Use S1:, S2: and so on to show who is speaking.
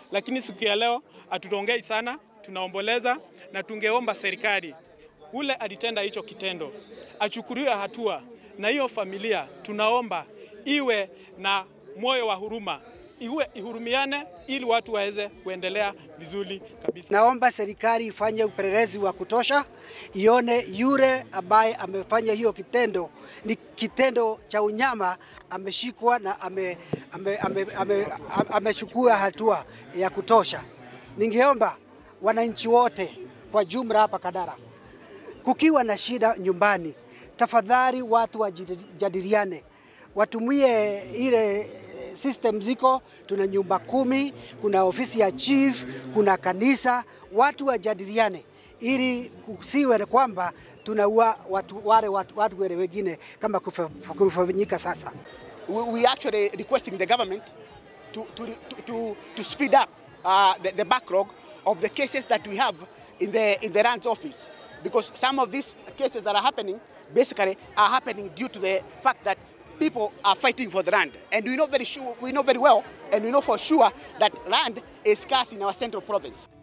S1: lakini siku ya leo hatutaongei sana, tunaomboleza na tungeomba serikali ule alitenda hicho kitendo achukuliwe hatua, na hiyo familia tunaomba iwe na moyo wa huruma, iwe ihurumiane ili watu waweze kuendelea vizuri kabisa.
S2: Naomba serikali ifanye upelelezi wa kutosha, ione yule ambaye amefanya hiyo kitendo ni kitendo cha unyama, ameshikwa na amechukua ame, ame, ame, ame, ame hatua ya kutosha. Ningeomba wananchi wote kwa jumla hapa Kadara, kukiwa na shida nyumbani, tafadhali watu wajadiliane, watumie ile system ziko, tuna nyumba kumi, kuna ofisi ya chief, kuna kanisa, watu wajadiliane ili kusiwe kwamba tunaua watu wale watu, watu wale wengine kama kufanyika sasa.
S3: We, we actually requesting the government to, to, to, to, to speed up uh, the, the backlog of the cases that we have in the, in the RAND's office because some of these cases that are happening basically are happening due to the fact that people are fighting for the land. And we know very sure, we know very well, and we know for sure that land is scarce in our central province.